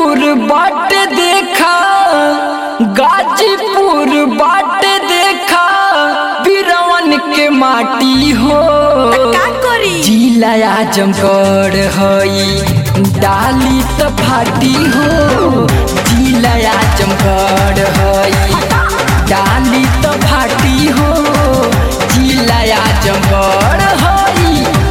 गाजीपुर बाट देखा गाजीपुर बाट देखा बिरवन के माटी हो का करी जिला आजमगढ़ हई डाली त फाटी हो जिला आजमगढ़ हई डाली त फाटी हो जिला आजमगढ़ हई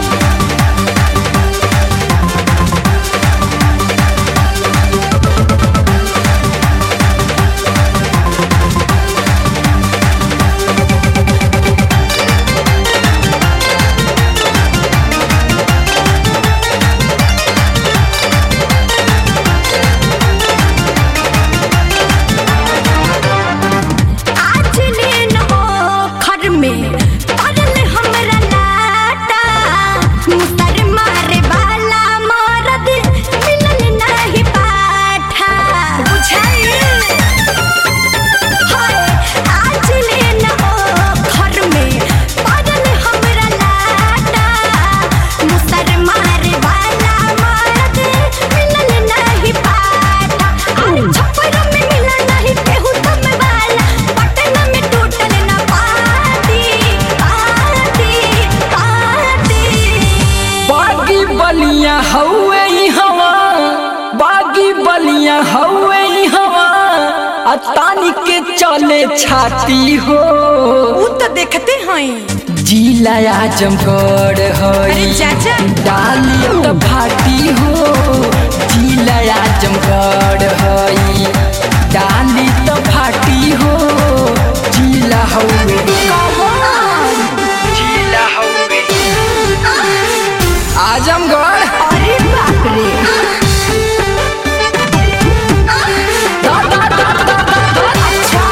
आज लेन हो खर में पड़ल हमरा लाटा मुसर मारे वाला मरद मिलल नहीं पाठा बुझाइल हाय आज लेन हो खर में पड़ल हमरा लाटा मुसर मारे वाला मरद मिलल नहीं पाठा अरे छप्पर में मिला नहीं केहू तुम वाला पटना में टूटल ना पाती पाती पाती बागी बलिया हौवे ई हवा बागी बलिया हौवे ई हवा आ तानी के चले छाती हो उ तो देखते हैं जिला आजमगढ़ अरे हई चाचा डाली त फाटी हो जिला आजमगढ़ हई डाली त फाटी हो जिला हौवे जिला हौवे आजमगढ़ अरे बाप रे दा, दा, दा, दा, दा, दा। अच्छा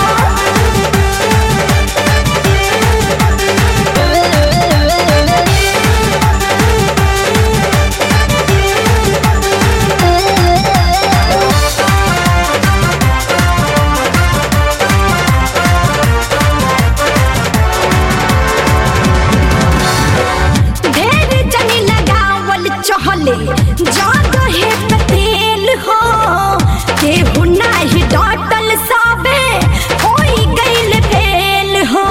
ढेर जनी लगावल चहले जादो है पतेल हो केहू नाही डटल साबे होई गइल फेल हो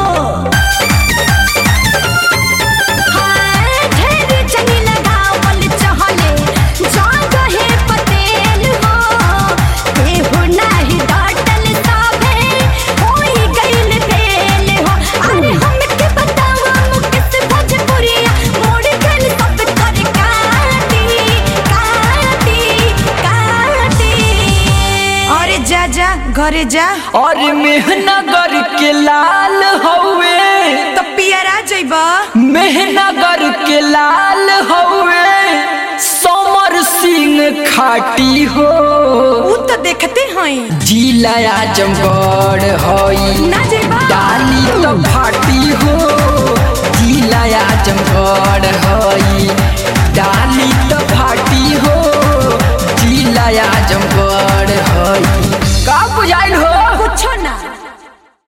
हाय, ढेर जनी लगावल चहले जादो है पतेल हो केहू नाही डटल साबे होई गइल फेल हो अरे हमके बतावा मुकेश भोजपुरिया मोड़ गइल सब कर काटी काटी काटी अरे जा जा घरे जा और मेहनगर के लाल हौवे तो पियरा जइबा मेहनगर के लाल हौवे समर सिंह खाटी हो उ तो देखते हैं जिला आजमगढ़ हई ना जइबा डाली तो फाटी हो जिला आजमगढ़ हई